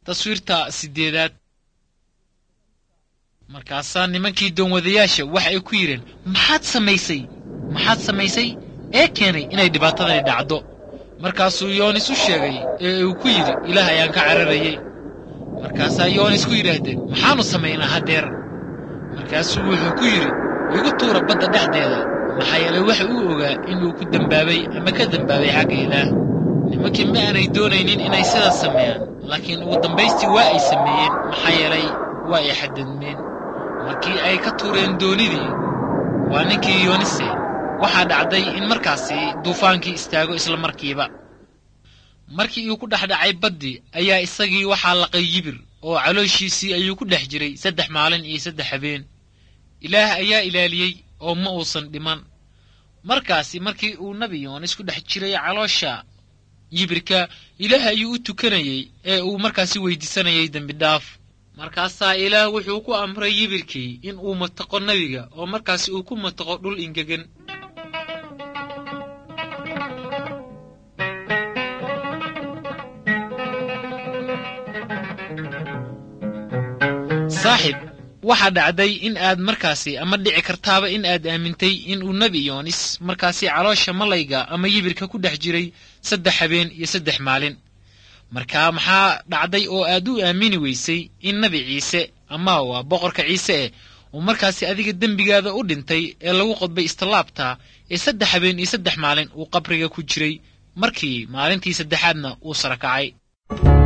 taswiirta sideedaad markaasaa nimankii doonwadayaasha waxa ay ku yidheen maxaad samaysay maxaad samaysay ee keenay inay dhibaatadani dhacdo markaasuu yoonis u sheegay ee uu ku yidhi ilaah ayaan ka cararayey markaasaa yoonis ku yidhaahdeen maxaannu samaynaa haddeer markaasuu wuxuu ku yidhi igu tuura badda dhexdeeda maxaa yeelay waxa uu ogaa inuu ku dembaabay ama ka dembaabay xagga ilaah nimankii ma aanay doonaynin inay sidaas sameeyaan laakiin ugu dambaystii waa ay sameeyeen maxaa yeelay waa ay xadadmeen markii ay ka tuureen doonidii waa ninkii yoonise waxaa dhacday in markaasi duufaankii istaago isla markiiba markii uu ku dhex dhacay baddii ayaa isagii waxaa laqay yibir oo calooshiisii ayuu ku dhex jiray saddex maalin iyo saddex habeen ilaah ayaa ilaaliyey oo ma uusan dhiman markaasi markii uu nebi yoonis ku dhex jiray caloosha yibirka ilaah ayuu u tukanayey ee uu markaasi weydiisanayay dembi dhaaf markaasaa ilaah wuxuu ku amray yibirkii in uu mataqo nebiga oo markaasi uu ku mataqo dhul ingegan saaxib waxaa dhacday in aad markaasi ama dhici kartaaba in aad aamintay in uu nebi yoonis markaasi caloosha malayga ama yibirka ku dhex jiray saddex habeen iyo saddex maalin markaa maxaa dhacday oo aad u aamini weysay in nebi ciise ama waa boqorka ciise eh uu markaasi adiga dembigaada u dhintay ee lagu qodbay istallaabta ee saddex habeen iyo saddex maalin uu qabriga ku jiray markii maalintii saddexaadna uu sara kacay